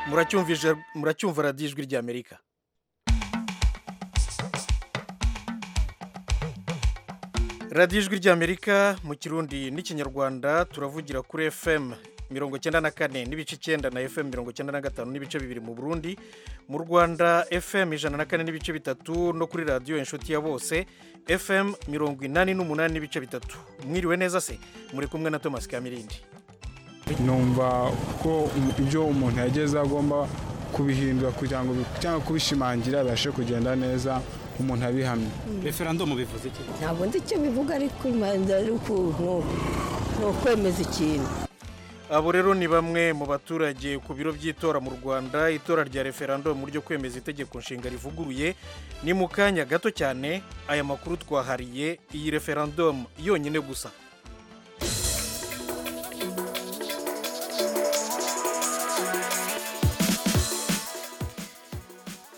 muracyumva ije- muracyumva radiyo ijwi ry'amerika radiyo ijwi ry'amerika mu kirundi n'ikinyarwanda turavugira kuri fm mirongo icyenda na kane n'ibice icyenda na fm mirongo icyenda na gatanu n'ibice bibiri mu burundi mu rwanda fm ijana na kane n'ibice bitatu no kuri radiyo inshuti ya bose fm mirongo inani n'umunani n'ibice bitatu mwiriwe neza se muri kumwe na thomas kamirindi numva ko ibyo umuntu yageze agomba kubihindura kugira ngo bi- cyangwa kubishimangira bibashe kugenda neza umuntu abihamye referandumu bivuze iki ntabwo nzi icyo bivuga ariko imanza ari ukuntu ni ukwemeza ikintu abo rero ni bamwe mu baturage ku biro by'itora mu rwanda itora rya referandumu ryo kwemeza itegeko nshinga rivuguruye ni mu kanya gato cyane aya makuru twahariye iyi referandumu yonyine gusa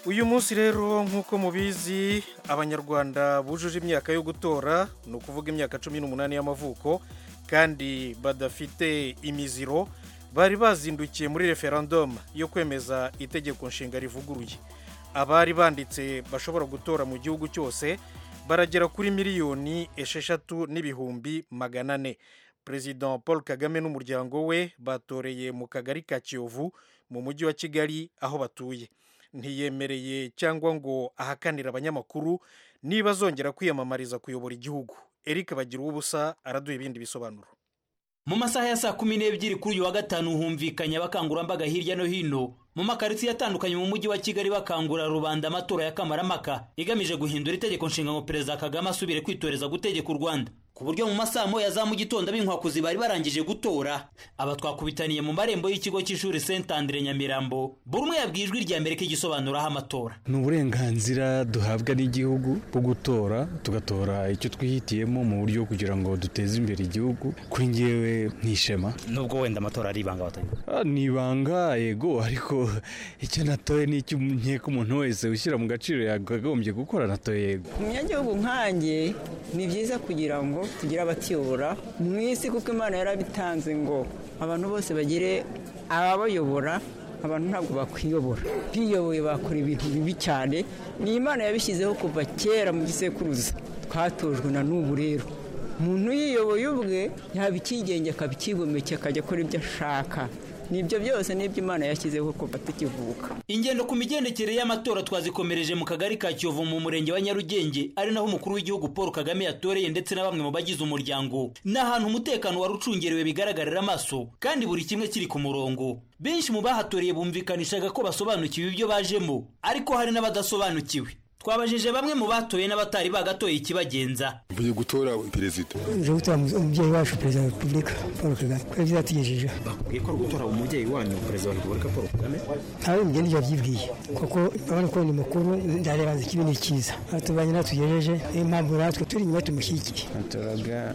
uyu munsi rero nk'uko mubizi abanyarwanda bujuje imyaka yo gutora ni ukuvuga imyaka cumi n'umunani y'amavuko kandi badafite imiziro bari bazindukiye muri referandumu yo kwemeza itegeko nshinga rivuguruye abari banditse bashobora gutora mu gihugu cyose baragera kuri miliyoni esheshatu n'ibihumbi magana ane perezida paul kagame n'umuryango we batoreye mu kagari ka kiyovu mu mujyi wa kigali aho batuye ntiyemereye cyangwa ngo ahakanire abanyamakuru niba azongera kwiyamamariza kuyobora igihugu eric bagira ubusa araduha ibindi bisobanuro mu masaha ya saa kumi n'ebyiri kuri uyu wa gatanu humvikanye abakangurambaga hirya no hino mu makaritsiye atandukanye mu mujyi wa kigali bakangurira rubanda amatora ya kamaramaka igamije guhindura itegeko nshinga ngo perezida kagame asubire kwitoreza gutegeka u rwanda ku buryo mu masaha moya za mu gitondo ab'inkwakuzi bari barangije gutora aba twakubitaniye mu marembo y'ikigo cy'ishuri saint andre nyamirambo buri umwe yabwiye ijwi rya mbere ko igisobanuraho amatora ni uburenganzira duhabwa n'igihugu bwo gutora tugatora icyo twihitiyemo mu buryo kugira ngo duteze imbere igihugu kuri ngewe nk'ishema nubwo wenda amatora ari ibanga batanga Ah, ni ibanga yego ariko icyo natoye ni icyo nkeka umuntu wese ushyira mu gaciro yakagombye gukora natoye yego umunyagihugu nkanjye ni byiza kugira ngo tugire abatiyobora mu isi kuko imana yarabitanze ngo abantu bose bagire ababayobora abantu ntabwo bakwiyobora biyoboye bakora ibintu bibi cyane ni imana yabishyizeho kuva kera mu gisekuruza twatojwe na n'ubu rero umuntu yiyoboye ubwe yaba icyigenge akaba icyigomeke akajya akora ibyo ashaka nibyo byose nibyo imana yashyizeho kuva tukivuka ingendo ku migendekere y'amatora twazikomereje mu kagari ka kiyovu mu murenge wa nyarugenge ari naho umukuru w'igihugu paul kagame yatoreye ndetse na bamwe mu bagize umuryango ni ahantu umutekano wari ucungerewe bigaragarira amaso kandi buri kimwe kiri ku murongo benshi mu bahatoreye bumvikanishaga ko basobanukiwe ibyo bajemo ariko hari n'abadasobanukiwe twabajije bamwe mu batoye n'abatari bagatoye ikibagenza mvuye gutora perezida nje gutora umubyeyi wacu perezida wa repubulika paul kagame kubera ibyo yatugejejeho bakubwiye ko ari gutora umubyeyi wanyu perezida wa repubulika paul kagame ntawe mugendera yabyibwiye kuko urabona ko ni mukuru ndareba nzi ikibi n'ikiza atubanye n'atugejeje niyo mpamvu natwe turi inyuma tumushyigikiye batoraga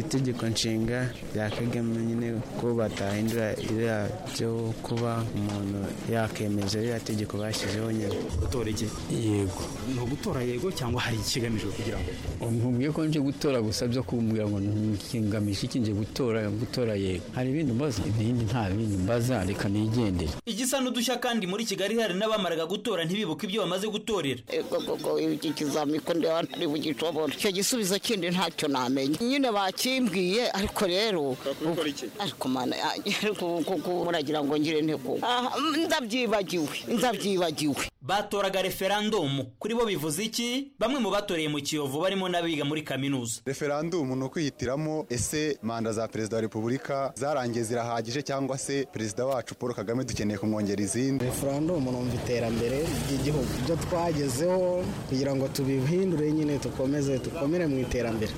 itegeko nshinga rya kagame nyine ko batahindura iriya byo kuba umuntu yakemeza ririya tegeko bashyizeho nyine gutora iki yego ni ugutora yego cyangwa hari ikigamijwe kugira ngo nkubwiye ko nje gutora gusa byo kumbwira ngo ngamije iki nje gutora gutora yego hari ibindi mbaza ibindi nta bindi mbaza reka nigendere igisa n'udushya kandi muri kigali hari n'abamaraga gutora ntibibuke ibyo bamaze gutorera koko iki kizami ko ndeba ntari bugishobora icyo gisubizo kindi ntacyo namenya nyine bakimbwiye ariko rero ariko mana yanjye ariko kuko muragira ngo ngire nteko Ah, ndabyibagiwe ndabyibagiwe batoraga referandumu kuri bo bivuze iki bamwe mu batoreye mu kiyovu barimo n'abiga muri kaminuza referandumu ni ukwihitiramo ese manda za perezida wa repubulika zarangiye zirahagije cyangwa se perezida wacu paul kagame dukeneye kumwongera izindi referandumu numva iterambere ry'igihugu ibyo twagezeho kugira ngo tubihindure nyine dukomeze dukomere mu iterambere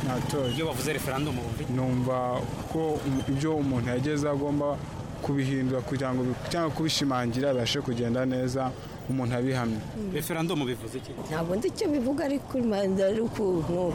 natoye iyo bavuze referandumu bumvi numva ko um- ibyo umuntu yageze agomba kubihindura kugira ngo bi- cyangwa kubishimangira bibashe kugenda neza umuntu abihamye referandumu bivuze iki ntabwo nzi icyo bivuga ariko imanza ari ukuntu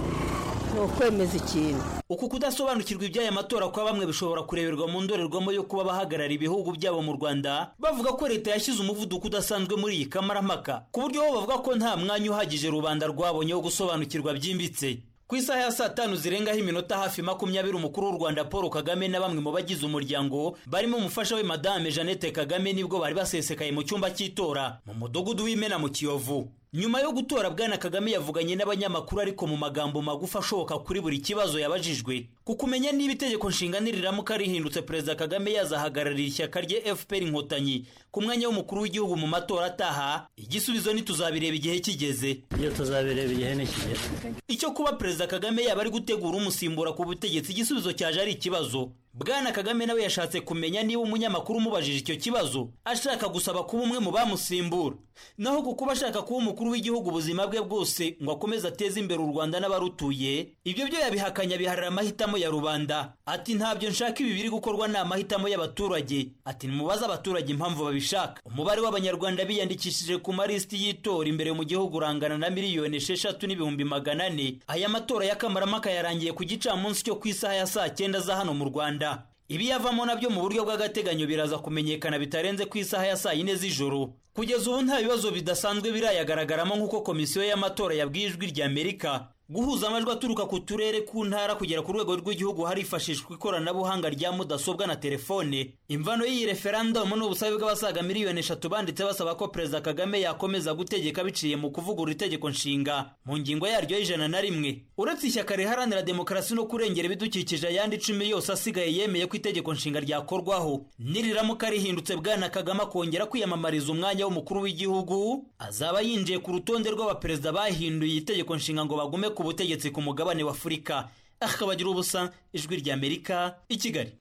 ni ukwemeza ikintu uku kudasobanukirwa iby'aya matora kwa bamwe bishobora kureberwa mu ndorerwamo yo kuba abahagarara ibihugu byabo mu rwanda bavuga ko leta yashyize umuvuduko udasanzwe muri iyi kamaramaka ku buryo bo bavuga ko nta mwanya uhagije rubanda rwabonye wo gusobanukirwa byimbitse ku isaha ya saa tanu zirengaho iminota hafi makumyabiri umukuru w'u rwanda paul kagame na bamwe mu bagize umuryango barimo umufasha we madame jeannette kagame nibwo bari basesekaye mu cyumba cy'itora mu mudugudu w'imena mu kiyovu nyuma yo gutora bwana kagame yavuganye n'abanyamakuru ariko mu magambo magufi ashoboka kuri buri kibazo yabajijwe ku kumenya niba itegeko nshinga niriramuka rihindutse perezida kagame yazahagararira ishyaka rye fpr inkotanyi ku mwanya w'umukuru w'igihugu mu matora ataha igisubizo ntituzabireba igihe kigeze iyo tuzabireba igihe nikigera icyo kuba perezida kagame yaba ari gutegura umusimbura ku butegetsi igisubizo cyaje ari ikibazo bwana kagame nawe yashatse kumenya niba umunyamakuru umubajije icyo kibazo ashaka gusaba kuba umwe mu bamusimbura naho ku kuba ashaka kuba umukuru w'igihugu ubuzima bwe bwose ngo akomeze ateze imbere u rwanda n'abarutuye ibyo byo yabihakanya biharira amahitamo ya rubanda ati ntabyo nshaka ibi biri gukorwa ni amahitamo y'abaturage ati nimubaze abaturage impamvu babishaka umubare w'abanyarwanda biyandikishije ku malisiti y'itora imbere mu gihugu urangana na miliyoni esheshatu n'ibihumbi magana ane aya matora y'akamaramaka yarangiye ku gicamunsi cyo ku isaha ya saa cyenda za hano mu rwanda ibiyavamo nabyo mu buryo bw'agateganyo biraza kumenyekana bitarenze ku isaha ya saa yine z'ijoro kugeza ubu nta bibazo bidasanzwe birayagaragaramo nk'uko komisiyo y'amatora yabwiye ijwi ry'amerika guhuza amajwi aturuka ku turere ku ntara kugera ku rwego rw'igihugu harifashishwa ikoranabuhanga rya mudasobwa na telefone imvano y'iyi referandumu ni ubusabe bw'abasaga miliyoni eshatu banditse basaba ko perezida kagame yakomeza gutegeka biciye mu kuvugurura itegeko nshinga mu ngingo yaryo y'ijana na rimwe uretse ishyaka riharanira demokarasi no kurengera ibidukikije ayandi icumi yose asigaye yemeye ko itegeko nshinga ryakorwaho niriramuka rihindutse bwana kagame akongera kwiyamamariza umwanya w'umukuru w'igihugu azaba yinjiye ku rutonde rw'abaperezida bahinduye itegeko nshinga ngo bagume ku butegetsi ku mugabane w'afurika akabagira ubusa ijwi ry'amerika i kigali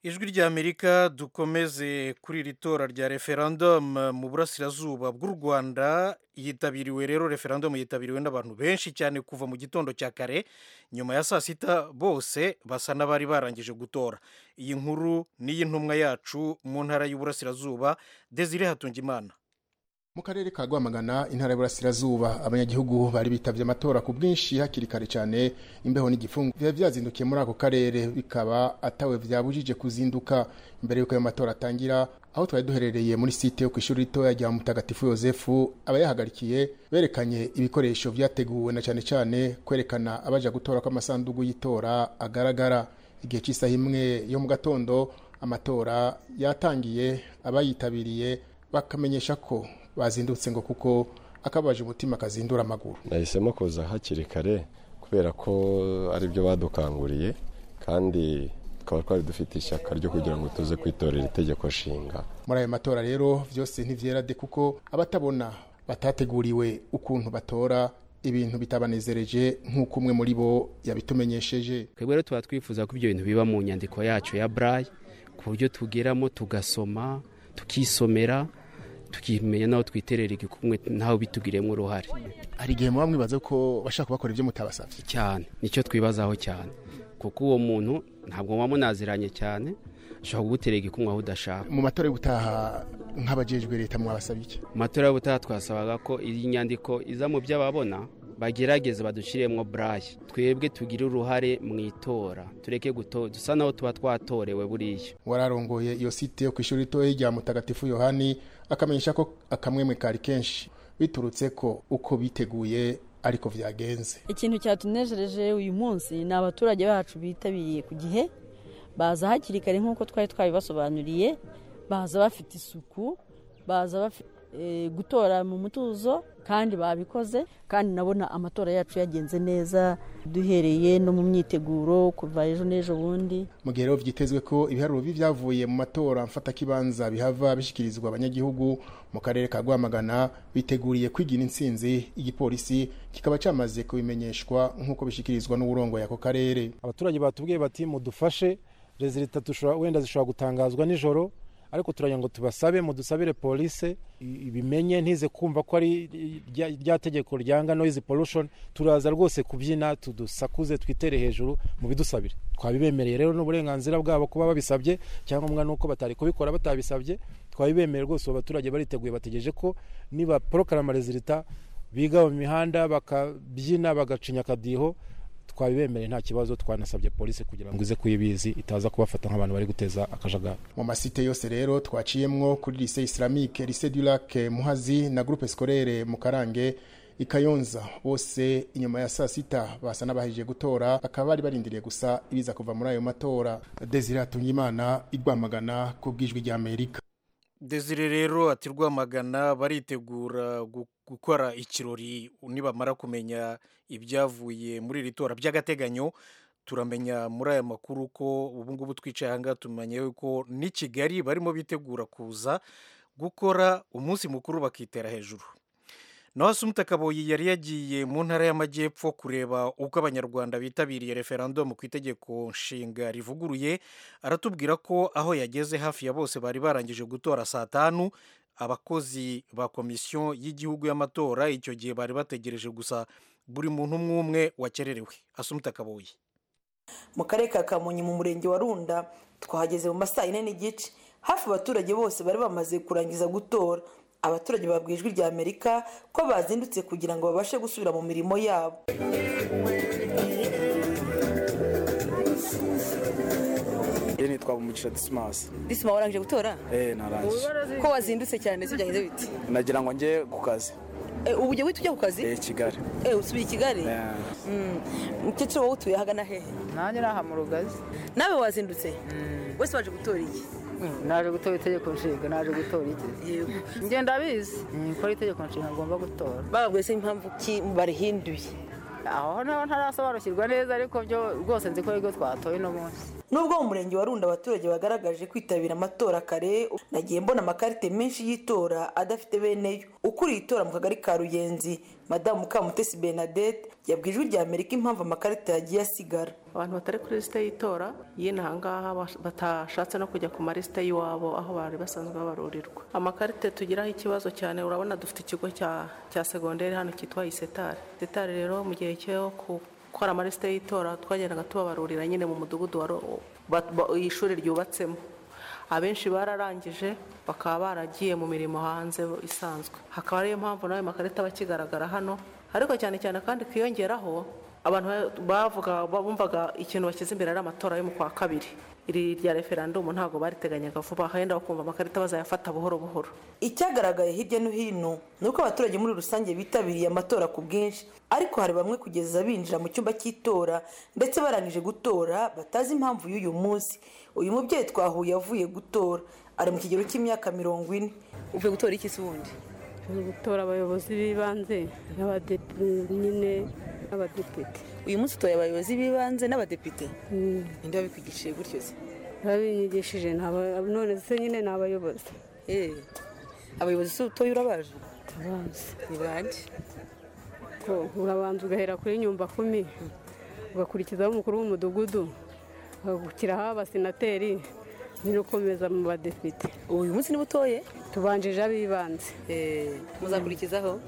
ijwi ry'amerika dukomeze kuri iri tora rya referandumu mu burasirazuba bw'u rwanda yitabiriwe rero referandumu yitabiriwe n'abantu benshi cyane kuva mu gitondo cya kare nyuma ya saa sita bose basa n'abari barangije gutora iyi nkuru n'iy'intumwa yacu mu ntara y'uburasirazuba desire hatungimana mu karere ka rwamagana intara y'uburasirazuba abanyagihugu bari bitabye amatora ku bwinshi hakiri kare cyane imbeho n'igifungo biba byazindukiye muri ako karere bikaba atawe byabujije kuzinduka mbere y'uko ayo matora atangira aho twari duherereye muri site yo ku ishuri ritoya rya mutagatifu yosefu abayahagarikiye berekanye ibikoresho byateguwe na cyane cyane kwerekana abaja gutora ko amasanduku y'itora agaragara igihe cy'isaha imwe yo mu gatondo amatora yatangiye abayitabiriye bakamenyesha ko bazindutse ngo kuko akabaje umutima kazindura amaguru nahisemo kuza hakiri kare kubera ko ari byo badukanguriye kandi tukaba twari dufite ishyaka ryo kugira ngo tuze kwitorera itegeko nshinga muri ayo matora rero byose ntibyerade kuko abatabona batateguriwe ukuntu batora ibintu bitabanezereje nk'uko umwe muri bo yabitumenyesheje twebwe rero tuba twifuza ko ibyo bintu biba mu nyandiko yacu ya burayi ku buryo tugeramo tugasoma tukisomera tukimenya naho twiterera igikumwe ntawe bitugiriyemo uruhare hari igihe muba mwibaza ko bashaka kubakora ibyo mutabasabye cyane nicyo twibazaho cyane kuko uwo muntu ntabwo muba munaziranye cyane ushobora kugutera igikumwe aho udashaka mu matora y'ubutaha nk'abajejwe leta mwabasabye iki mu matora y'ubutaha twasabaga ko iyi nyandiko iza mu byo ababona bagerageze badushyiremo burayi twebwe tugire uruhare mu itora tureke dusa naho tuba twatorewe buriya wararongoye iyo site yo ku ishuri ritoya rya mutagatifu yohani akamenyesha ko akamwemwe kari kenshi biturutse ko uko biteguye ariko byagenze ikintu cyatunejereje uyu munsi ni abaturage bacu bitabiriye ku gihe baza hakiri kare nk'uko twari twabibasobanuriye baza bafite isuku baza bafite gutora mu mutuzo kandi babikoze kandi nabona amatora yacu yagenze neza duhereye no mu myiteguro kuva ejo n'ejo bundi mu gihe rero byitezwe ko ibiharuro byavuye mu matora mfatakibanza bihava bishyikirizwa abanyagihugu mu karere ka rwamagana biteguriye kwigira insinzi igipolisi kikaba cyamaze kubimenyeshwa nk'uko bishyikirizwa n'uburongoye ako karere abaturage batubwiye bati mudufashe rezilita wenda zishobora gutangazwa nijoro ariko turagira ngo tubasabe mudusabire polisi ibimenye ntize kumva ko ari rya tegeko ryanga noise pollution turaza rwose kubyina tudusakuze twitere hejuru mu bidusabire twabibemereye rero n'uburenganzira bwabo kuba babisabye cyangwa nuko batari kubikora batabisabye twabibemereye rwose abo baturage bariteguye bategereje ko niba porokarama rezilita biga mu mihanda bakabyina bagacinya akadiho twabibemereye nta kibazo twanasabye polisi kugira ngo ize kuyibizi itaza kubafata nk'abantu bari guteza akajagari mu masite yose rero twaciyemwo kuri lise islamique lise du lac muhazi na groupe scolaire mu karange i Kayonza bose inyuma ya saa sita basa n'abahejije gutora bakaba bari barindiriye gusa ibiza kuva muri ayo matora Desire Hatungimana igwamagana ku bwijwi rya Amerika desire rero ati rwamagana baritegura gu- gukora ikirori nibamara kumenya ibyavuye muri iri tora by'agateganyo turamenya muri aya makuru ko ubu ngubu twicaye aha ngaha tumenya yuko n'i kigali barimo bitegura kuza gukora umunsi mukuru bakitera hejuru naho asumta kaboyi yari yagiye mu ntara y'amajyepfo kureba uko abanyarwanda bitabiriye referandumu ku itegeko nshinga rivuguruye aratubwira ko aho yageze hafi ya bose bari barangije gutora saa tanu abakozi ba komisiyo y'igihugu y'amatora icyo gihe bari bategereje gusa buri muntu umwe umwe wakererewe asumta kaboyi mu karere ka kamonyi mu murenge wa runda twahageze mu ma saa yine n'igice hafi abaturage bose bari bamaze kurangiza gutora abaturage babwiye ijwi rya amerika ko bazindutse kugira ngo babashe gusubira mu mirimo yabo yeni nitwa umugisha disimasi disima warangije gutora eee narangije ko wazindutse cyane se byagenze bite nagira ngo njye ku kazi Eh, ubu ujya wihita ujya ku kazi eee kigali Eh, usubiye i kigali Eh. Mm. mukecuru wowe utuye hagana hehe nanjye ni aha mu rugazi nawe wazindutse bose waje gutora iki naje gutora itegeko nshinga naje gutora iki njye ndabizi ko ari itegeko nshinga ngomba gutora bababwiye se impamvu ki barihinduye aho naho ntarasobanukirwa neza ariko byo rwose nzi ko aribwo twatoye uno munsi nubwo mu murenge wa runda abaturage bagaragaje kwitabira amatora kare nagiye mbona amakarite menshi y'itora adafite beneyo ukuriye itora mu kagari ka ruyenzi madamu kamutesi benadette yabwiye ijwi rya amerika impamvu amakarita yagiye asigara abantu batari kuri lisite y'itora yine aha ngaha bash- batashatse no kujya ku malisite y'iwabo aho bari basanzwe babarurirwa amakarite tugiraho ikibazo cyane urabona dufite ikigo cya cya segonderi hano cyitwa isetari isetari rero mu gihe cyo gukora amalisite y'itora twagendaga tubabarurira nyine mu mudugudu wa ro- ba- ba- ishuri ryubatsemo abenshi bararangije bakaba baragiye mu mirimo hanze isanzwe hakaba ariyo mpamvu nawe makarita aba akigaragara hano ariko cyane cyane kandi kwiyongeraho abantu ba- bavuga bumvaga ikintu bashyize imbere ari amatora yo mu kwa kabiri iri rya referandumu ntabwo bariteganyaga vuba henda bakumva amakarita bazayafata buhoro buhoro icyagaragaye hirya no hino ni uko abaturage muri rusange bitabiriye amatora ku bwinshi ariko hari bamwe kugeza binjira mu cyumba cy'itora ndetse barangije gutora batazi impamvu y'uyu munsi uyu mubyeyi twahuye avuye gutora ari mu kigero cy'imyaka mirongo ine uvuye gutora iki se ubundi ni gutora abayobozi b'ibanze n'abadepite nyine n'abadepite uyu munsi utoye abayobozi b'ibanze n'abadepite Mm. ninde wabikwigishije gutyo se babinyigishije ni aba- none se nyine ni abayobozi Eh, abayobozi se utoye urabaje ni bande ko urabanza ugahera kuri nyumba kumi ugakurikizaho umukuru w'umudugudu ugakurikizaho abasenateri ntirukomeza mu badepite uyu munsi niba utoye tubanjije abibanze muzakurikizaho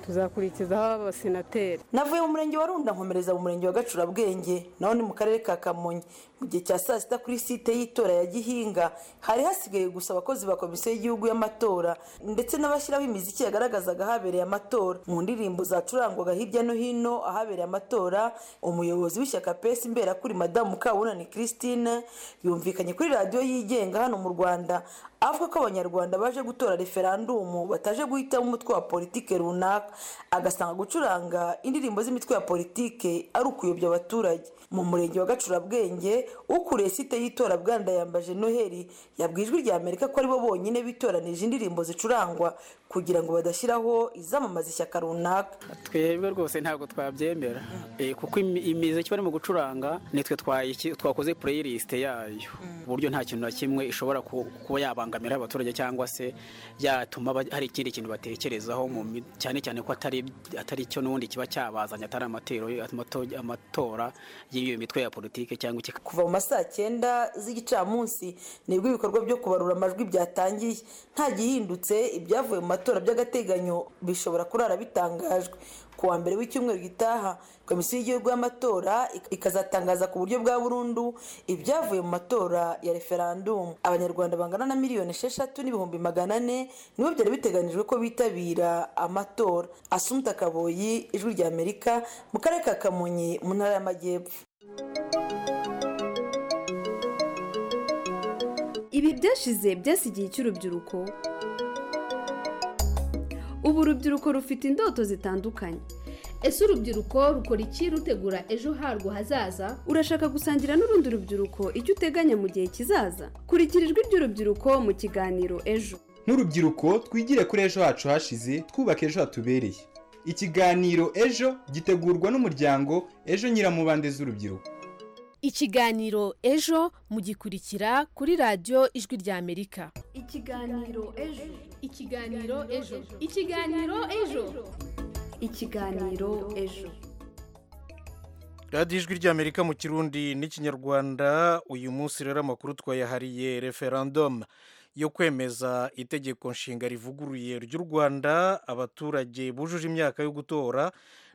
tuzakurikizaho abasenateri navuye mu murenge wa runda nkomereza mu murenge wa gacurabwenge naho ni mu karere ka kamonyi mu gihe cya saa sita kuri site y'itora ya gihinga hari hasigaye gusa abakozi ba komisiyo y'igihugu y'amatora ndetse n'abashyiraho imiziki yagaragazaga ahabereye amatora mu ndirimbo zacurangwaga hirya no hino ahabereye amatora umuyobozi w'ishyaka pesi imbera kuri madamu kabunani christine yumvikanye kuri radiyo yigenga hano mu rwanda avuga ko abanyarwanda baje gutora referandumu bataje guhitamo umutwe wa politike runaka agasanga gucuranga indirimbo z'imitwe ya politike ari ukuyobya abaturage mu murenge wa gacurabwenge ukuriye site y'itora bwanda yambaje noheli yabwiye ijwi rya amerika ko aribo bonyine bitoranije indirimbo zicurangwa kugira ngo badashyiraho izamamaza ishyaka runaka twebwe rwose ntabwo twabyemera Eh, kuko imi- imiziki barimo gucuranga nitwe twayiki- twakoze playlist yayo ku buryo nta kintu na kimwe ishobora ku- kuba yabangamira abaturage cyangwa se yatuma ba- hari ikindi kintu batekerezaho mu mi- cyane cyane ko atari atari cyo n'ubundi kiba cyabazanye atari amatero amato- amatora y'iyo mitwe ya politiki cyangwa iki kuva mu ma saa cyenda z'igicamunsi nibwo ibikorwa byo kubarura amajwi byatangiye nta gihindutse ibyavuye mu matora by'agateganyo bishobora kurara bitangajwe ku wa mbere w'icyumweru gitaha komisiyo y'igihugu y'amatora ik- ikazatangaza ku buryo bwa burundu ibyavuye mu matora ya referandumu abanyarwanda bangana na miliyoni esheshatu n'ibihumbi magana ane nibo byari biteganijwe ko bitabira amatora asumta kaboyi ijwi rya amerika mu karere ka kamonyi mu ntara y'amajyepfo ibi byashize byasigiye icy'urubyiruko ubu urubyiruko rufite indoto zitandukanye ese urubyiruko rukora iki rutegura ejo harwo hazaza urashaka gusangira n'urundi rubyiruko icyo uteganya mu gihe kizaza kurikira ijwi ry'urubyiruko mu kiganiro ejo nk'urubyiruko twigire kuri ejo hacu hashize twubaka ejo hatubereye ikiganiro ejo gitegurwa n'umuryango ejo nyiramubande z'urubyiruko ikiganiro ejo mugikurikira kuri radiyo ijwi ry'amerika ikiganiro ejo ikiganiro ejo ikiganiro ejo ikiganiro ejo radiyo ijwi ry'amerika mu kirundi n'ikinyarwanda uyu munsi rero amakuru twayahariye referandumu yo kwemeza itegeko nshinga rivuguruye ry'u rwanda abaturage bujuje imyaka yo gutora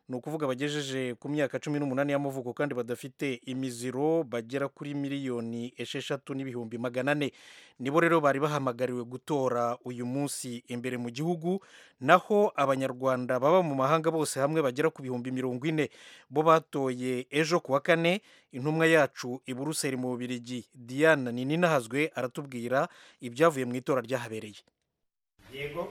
ni ukuvuga abagejeje ku myaka cumi n'umunani y'amavuko kandi badafite imiziro bagera kuri miliyoni esheshatu n'ibihumbi magana ane nibo rero bari bahamagariwe gutora uyu munsi imbere mu gihugu naho abanyarwanda baba mu mahanga bose hamwe bagera ku bihumbi mirongo ine bo batoye ejo ku wa kane intumwa yacu i buruseli mu bubirigi diana nininahazwe aratubwira ibyavuye mu itora ryahabereye yego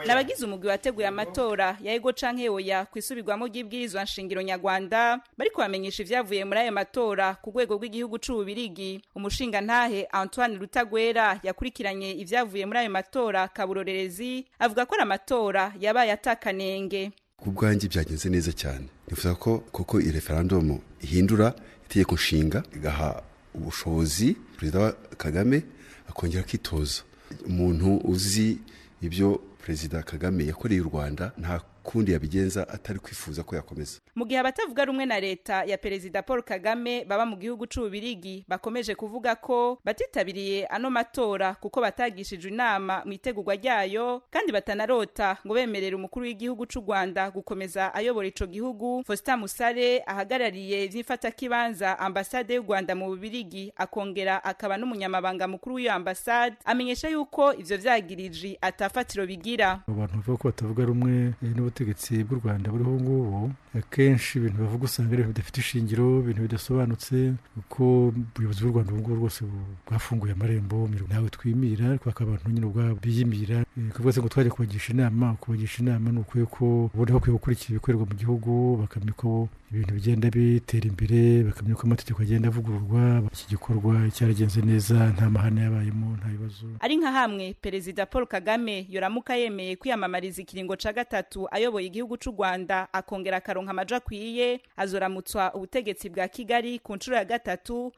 n'abagize umugwi wateguye amatora ya ego canke yoya ku isubirwamo ry'ibwirizwa nshingiro nyarwanda bariko bamenyesha ivyavuye muri ayo matora ku rwego rw'igihugu c'ububirigi umushingantahe antoine rutagwera yakurikiranye ivyavuye muri ayo matora kaburorerezi avuga ko ari amatora yabaye atakanenge ku bwanjye byagenze neza cyane nifuza ko koko iyi referandumu ihindura itegeko nshinga igaha ubushobozi perezida wa kagame akongera akitoza umuntu uzi ibyo perezida kagame yakoreye u rwanda nta kundi yabigenza atari kwifuza ko yakomeza mu gihe abatavuga rumwe na leta ya perezida paul kagame baba mu gihugu c'ububirigi bakomeje kuvuga ko batitabiriye ano matora kuko batagishijwe inama mu itegurwa ryayo kandi batanarota ngo bemerere umukuru w'igihugu c'u rwanda gukomeza ayobora ico gihugu fosita musare ahagarariye vy'imfatakibanza ambasade y'u rwanda mu bubirigi akongera akaba n'umunyamabanga mukuru w'iyo ambasade amenyesha yuko ivyo vyagiriji atafatiro bigira abantu bavuga ko batavuga rumwe n'ubutegetsi bw'u rwanda buriho ngubu akenshi ibintu bavuga usanga ari ibintu bidafite ishingiro ibintu bidasobanutse kuko ubuyobozi bw'u rwanda ubu ngubu rwose bwafunguye amarembo ntawe twimira kubaka abantu nyine ubwabo biyimira kuvuga ngo twajya kubagisha inama kubagisha inama ni ukwiye ko ubona bakwiye gukurikira ibikorerwa mu gihugu bakamenya uko ibintu bigenda bitera imbere bakamenya uko amategeko agenda avugururwa iki gikorwa cyaragenze neza nta mahane yabayemo nta bibazo ari nka hamwe perezida paul kagame yoramuka yemeye kwiyamamariza ikiringo ca gatatu ayoboye igihugu c'u rwanda akongera akaronka amaja akwiye azoramutswa ubutegetsi bwa kigali ku nshuro ya gatatu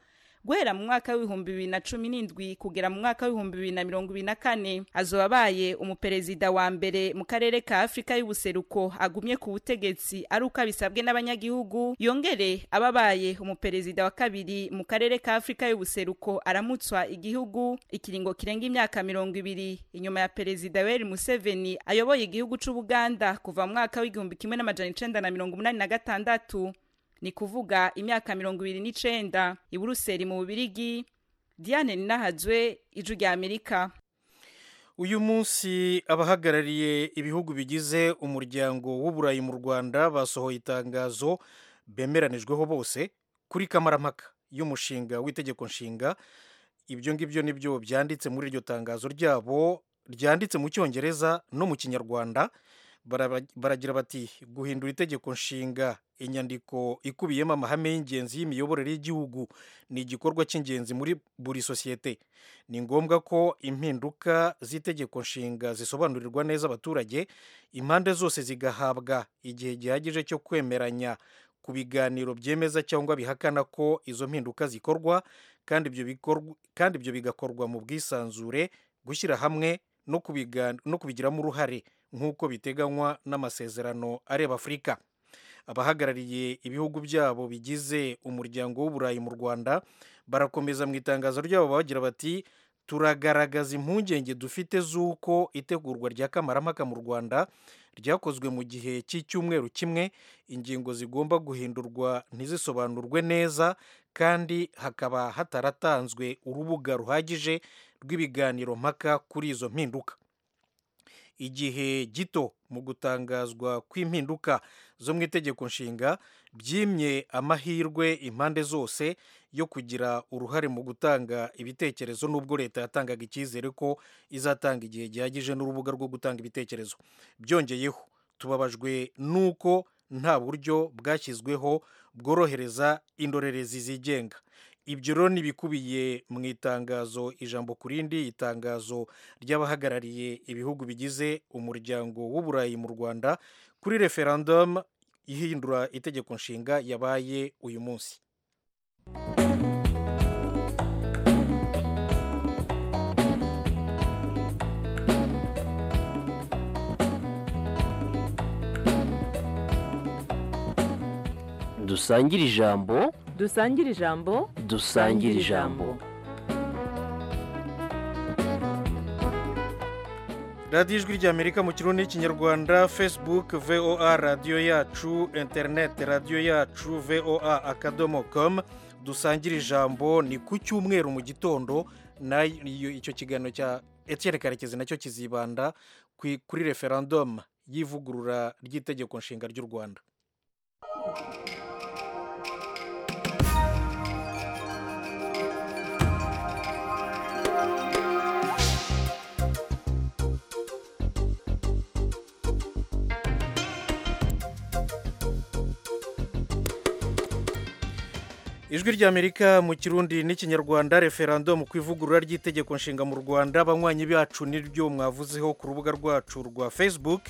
guhera mu mwaka w'ibihumbi bibiri na cumi n'indwi kugera mu mwaka w'ibihumbi bibiri na mirongo ibiri na kane azoba abaye umuperezida wa mbere mu karere ka afurika y'ubuseruko agumye ku butegetsi ari uko abisabwe n'abanyagihugu yongere aba abaye umuperezida wa kabiri mu karere ka afurika y'ubuseruko aramutswa igihugu ikiringo kirenga imyaka mirongo ibiri inyuma ya perezida yoweri museveni ayoboye igihugu c'ubuganda kuva mu mwaka w'igihumbi kimwe n'amajana icenda na mirongo umunani na gatandatu ni kuvuga imyaka mirongo ibiri n'icenda i buruseli mu bubirigi diane ninahazwe ijwi rya amerika uyu munsi abahagarariye ibihugu bigize umuryango w'uburayi mu rwanda basohoye itangazo bemeranijweho bose kuri kamarampaka y'umushinga w'itegeko nshinga ibyo ngibyo nibyo byanditse muri iryo tangazo ryabo ryanditse mu cyongereza no mu kinyarwanda baragira bati guhindura itegeko nshinga inyandiko ikubiyemo amahame y'ingenzi y'imiyoborere y'igihugu ni igikorwa cy'ingenzi muri buri sosiyete ni ngombwa ko impinduka z'itegeko nshinga zisobanurirwa neza abaturage impande zose zigahabwa igihe gihagije cyo kwemeranya ku biganiro byemeza cyangwa bihakana ko izo mpinduka zikorwa kandi ibyo bigakorwa mu bwisanzure gushyira hamwe no kubigiramo uruhare nk'uko biteganywa n'amasezerano areba afurika abahagarariye ibihugu byabo bigize umuryango w'uburayi mu rwanda barakomeza mu itangazo ryabo bagira bati turagaragaza impungenge dufite z'uko itegurwa rya kamarampaka mu rwanda ryakozwe mu gihe cy'icyumweru kimwe ingingo zigomba guhindurwa ntizisobanurwe neza kandi hakaba hataratanzwe urubuga ruhagije rw'ibiganiro mpaka kuri izo mpinduka igihe gito mu gutangazwa kw'impinduka zo mu itegeko nshinga byimye amahirwe impande zose yo kugira uruhare mu gutanga ibitekerezo nubwo leta yatangaga icyizere ko izatanga igihe gihagije n'urubuga rwo gutanga ibitekerezo byongeyeho tubabajwe n'uko nta buryo bwashyizweho bworohereza indorerezi zigenga ibyo rero ni ibikubiye mu itangazo ijambo ku rindi itangazo ry'abahagarariye ibihugu bigize umuryango w'uburayi mu rwanda kuri referandumu ihindura itegeko nshinga yabaye uyu munsi dusangire ijambo dusangire ijambo dusangire ijambo radiyo ijwi ry'amerika mu kirundi n'ikinyarwanda facebook voa radiyo yacu interineti radiyo yacu voa akadomo komu dusangire ijambo ni ku cyumweru mu gitondo na icyo kiganiro cya etiyeni karekezi nacyo kizibanda ku- kuri referandumu y'ivugurura ry'itegeko nshinga ry'u rwanda ijwi ry'amerika mu kirundi n'ikinyarwanda referandumu ku ivugurura ry'itegeko nshinga mu rwanda abanywanyi bacu niryo mwavuzeho ku rubuga rwacu rwa facebook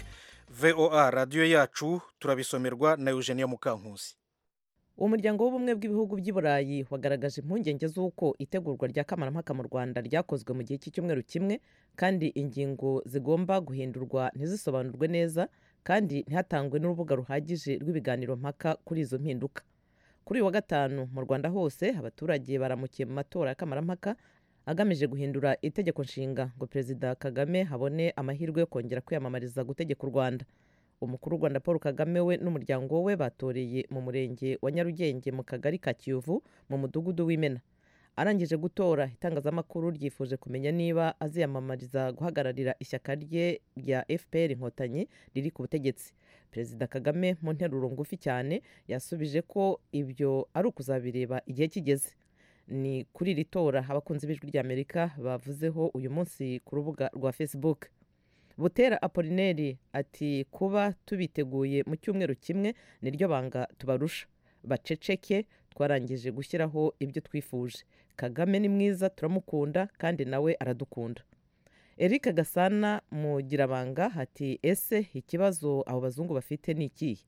voa radiyo yacu turabisomerwa na eugenia mukankusi umuryango w'ubumwe bw'ibihugu by'i burayi wagaragaje impungenge z'uko itegurwa rya kamarampaka mu rwanda ryakozwe mu gihe cy'icyumweru kimwe kandi ingingo zigomba guhindurwa ntizisobanurwe neza kandi ntihatangwe n'urubuga ruhagije rw'ibiganiro mpaka kuri izo mpinduka kuri uyu wa gatanu mu rwanda hose abaturage baramukiye mu matora ya kamarampaka agamije guhindura itegeko nshinga ngo perezida kagame habone amahirwe yo kongera kwiyamamariza gutegeka u rwanda umukuru w'u rwanda paul kagame we n'umuryango we batoreye mu murenge wa nyarugenge mu kagari ka kiyovu mu mudugudu w'imena arangije gutora itangazamakuru ryifuje kumenya niba aziyamamariza guhagararira ishyaka rye rya fpr inkotanyi riri ku butegetsi perezida kagame mu nteruro ngufi cyane yasubije ko ibyo ari ukuzabireba igihe kigeze ni kuri iri tora abakunzi b'ijwi ry'amerika bavuzeho uyu munsi ku rubuga rwa facebook butera apolineri ati kuba tubiteguye mu cyumweru kimwe niryo banga tubarusha baceceke twarangije gushyiraho ibyo twifuje kagame ni mwiza turamukunda kandi nawe aradukunda eric gasana mugirabanga ati ese ikibazo abo bazungu bafite ni ikihe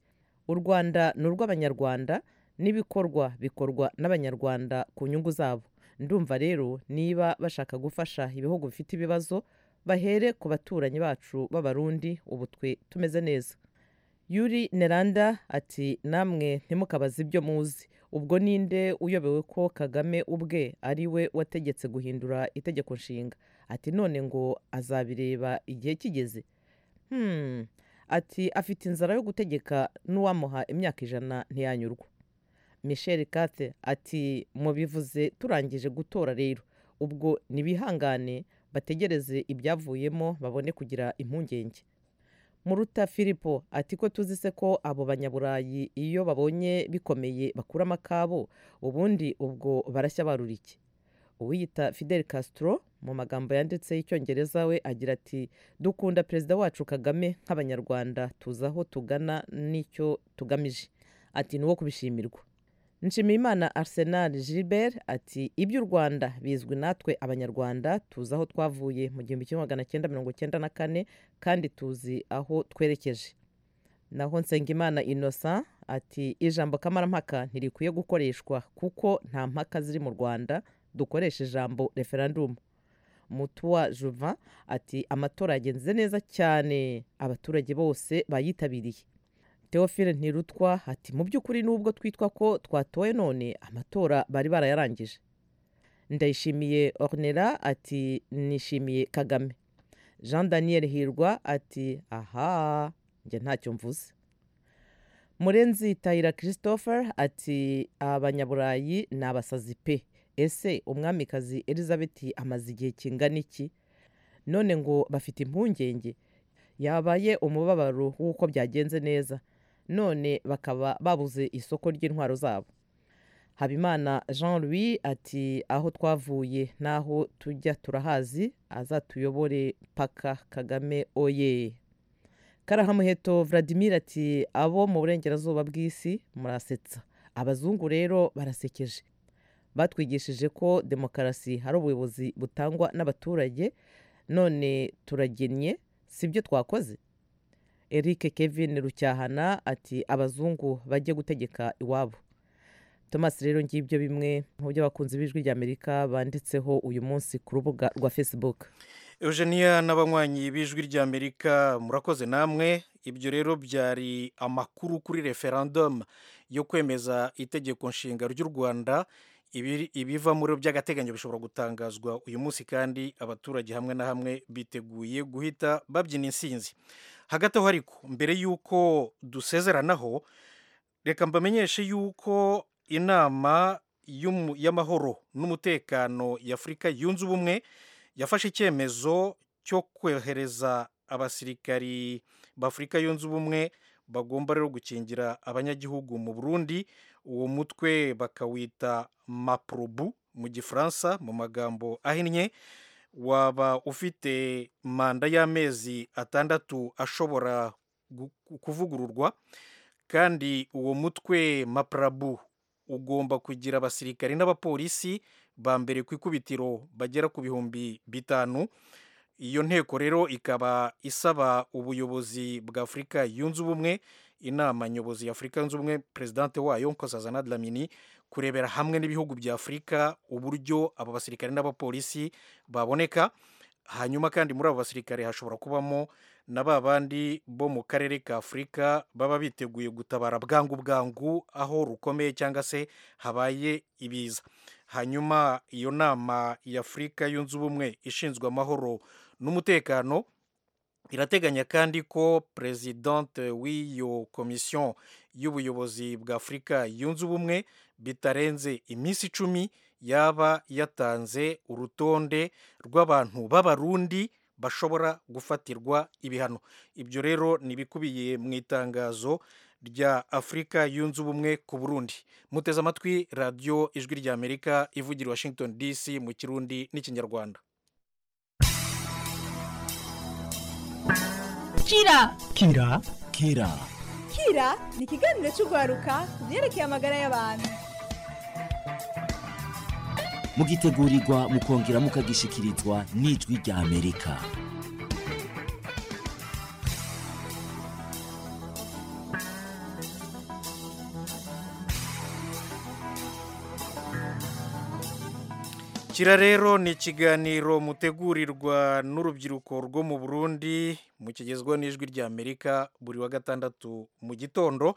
u rwanda ni urw'abanyarwanda n'ibikorwa bikorwa n'abanyarwanda ku nyungu zabo ndumva rero niba bashaka gufasha ibihugu bifite ibibazo bahere ku baturanyi bacu b'abarundi ubu twe tumeze neza yuri neranda ati namwe ntimukabaze ibyo muzi ubwo ninde uyobewe ko kagame ubwe ari we wategetse guhindura itegeko nshinga ati none ngo azabireba igihe kigeze hmm. ati afite inzara yo gutegeka n'uwamuha imyaka ijana ntiyanyurwa michel kate ati mubivuze turangije gutora rero ubwo nibihangane bategereze ibyavuyemo babone kugira impungenge muruta filipo ati ko tuzi se ko abo banyaburayi iyo babonye bikomeye bakuramo akabo ubundi ubwo barashya barura iki uwiyita fidel castro mu magambo yanditseho icyongereza we agira ati dukunda perezida wacu kagame nk'abanyarwanda tuzi aho tugana n'icyo tugamije ati ni uwo kubishimirwa nshimiyimana arsenal gilbert ati iby'u rwanda bizwi natwe abanyarwanda tuzi aho twavuye mu gihumbi kimwe magana cyenda mirongo cyenda na kane kandi tuzi aho twerekeje naho nsengimana innocent ati ijambo kamarampaka ntirikwiye gukoreshwa kuko nta mpaka ziri mu rwanda dukoresha ijambo referandumu mutuwa juvan ati amatora yagenze neza cyane abaturage bose bayitabiriye Theophile ntirutwa ati mu by'ukuri nubwo twitwa ko twatowe none amatora bari barayarangije ndayishimiye ornera ati nishimiye kagame jean daniel hirwa ati aha njye ntacyo mvuze murenzi tayira christopher ati abanyaburayi ni abasazi pe ese umwamikazi elizabeth amaze igihe kingana iki none ngo bafite impungenge yabaye umubabaro w'uko byagenze neza none bakaba babuze isoko ry'intwaro zabo habimana jean louis ati aho twavuye n'aho tujya turahazi azatuyobore paka kagame oye karahamuheto vladimir ati abo mu burengerazuba bw'isi murasetsa abazungu rero barasekeje batwigishije ko demokarasi hari ubuyobozi butangwa n'abaturage none turagennye sibyo twakoze eric kevin rucyahana ati abazungu bajye gutegeka iwabo thomas rero ngibyo bimwe mu byo abakunzi b'ijwi ry'amerika banditseho uyu munsi ku rubuga rwa facebook eugenia n'abanywanyi b'ijwi ry'amerika murakoze namwe ibyo rero byari amakuru kuri referandumu yo kwemeza itegeko nshinga ry'u rwanda Ibi- ibiva muri by'agateganyo bishobora gutangazwa uyu munsi kandi abaturage hamwe na hamwe biteguye guhita babyina insinzi hagati aho ariko mbere y'uko dusezeranaho reka mbamenyeshe yuko inama y'umu- y'amahoro n'umutekano y'afurika yunze ubumwe yafashe icyemezo cyo kohereza abasirikari b'afurika yunze ubumwe bagomba rero gukingira abanyagihugu mu burundi uwo mutwe bakawita maprobu mu gifaransa mu magambo ahinnye waba ufite manda y'amezi atandatu ashobora gu- kuvugururwa kandi uwo mutwe maprabu ugomba kugira abasirikari n'abapolisi ba mbere ku ikubitiro bagera ku bihumbi bitanu iyo nteko rero ikaba isaba ubuyobozi bwa afurika yunze ubumwe inama nyobozi ya afurika yunze ubumwe perezidante wayo nkosazana dlamini kurebera hamwe n'ibihugu bya afurika uburyo abo basirikare n'abapolisi baboneka hanyuma kandi muri abo basirikare hashobora kubamo na ba bandi bo mu karere ka afurika baba biteguye gutabara bwangu bwangu aho rukomeye cyangwa se habaye ibiza hanyuma iyo nama y'afurika yunze ubumwe ishinzwe amahoro n'umutekano irateganya kandi ko perezidante w'iyo komisiyo y'ubuyobozi bwa afurika yunze ubumwe bitarenze iminsi icumi yaba yatanze urutonde rw'abantu b'abarundi bashobora gufatirwa ibihano ibyo rero ni ibikubiye mu itangazo rya afurika yunze ubumwe ku burundi muteze amatwi radiyo ijwi ry'amerika ivugira i washington dc mu kirundi n'ikinyarwanda kira kira kira kira ni ikiganiro cy'urwaruka ku byerekeye amagara y'abantu mugitegurirwa mukongera mukagishyikirizwa n'ijwi rya amerika kira rero ni ikiganiro mutegurirwa n'urubyiruko rwo mu burundi mukigezwa n'ijwi ry'amerika buri wa gatandatu mu gitondo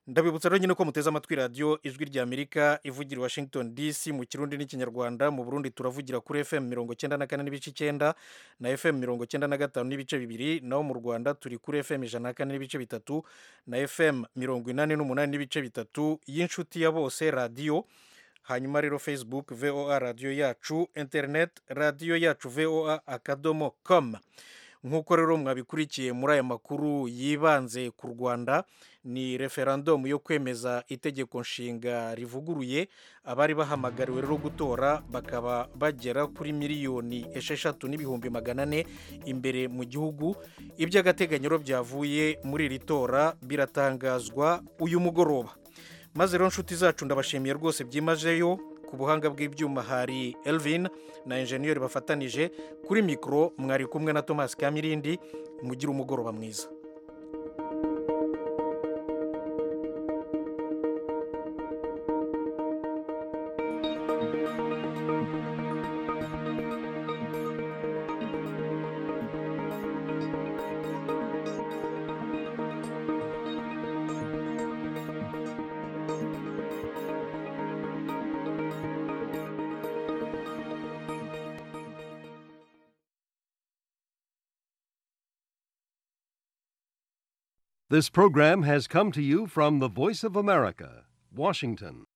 ndabibutsa rero nyine ko muteze amatwi radiyo ijwi ry'amerika ivugira i washington dc mu kirundi n'ikinyarwanda mu burundi turavugira kuri fm mirongo icyenda na kane n'ibice icyenda na fm mirongo icyenda na gatanu n'ibice bibiri naho mu rwanda turi kuri fm ijana na kane n'ibice bitatu na fm mirongo inani n'umunani n'ibice bitatu y'inshuti ya bose radiyo hanyuma rero facebook voa radiyo yacu internet radiyo yacu voa akadomo com nk'uko rero mwabikurikiye muri aya makuru yibanze ku rwanda ni referandumu yo kwemeza itegeko nshinga rivuguruye abari bahamagariwe rero gutora bakaba bagera kuri miliyoni esheshatu n'ibihumbi magana ane imbere mu gihugu iby'agateganyo rero byavuye muri iri tora biratangazwa uyu mugoroba maze rero nshuti zacu ndabashimiye rwose byimazeyo ku buhanga bw'ibyuma hari elvin na enjeniyeri bafatanije kuri mikoro mwari kumwe na thomas kamirindi mugira umugoroba mwiza This program has come to you from the Voice of America, Washington.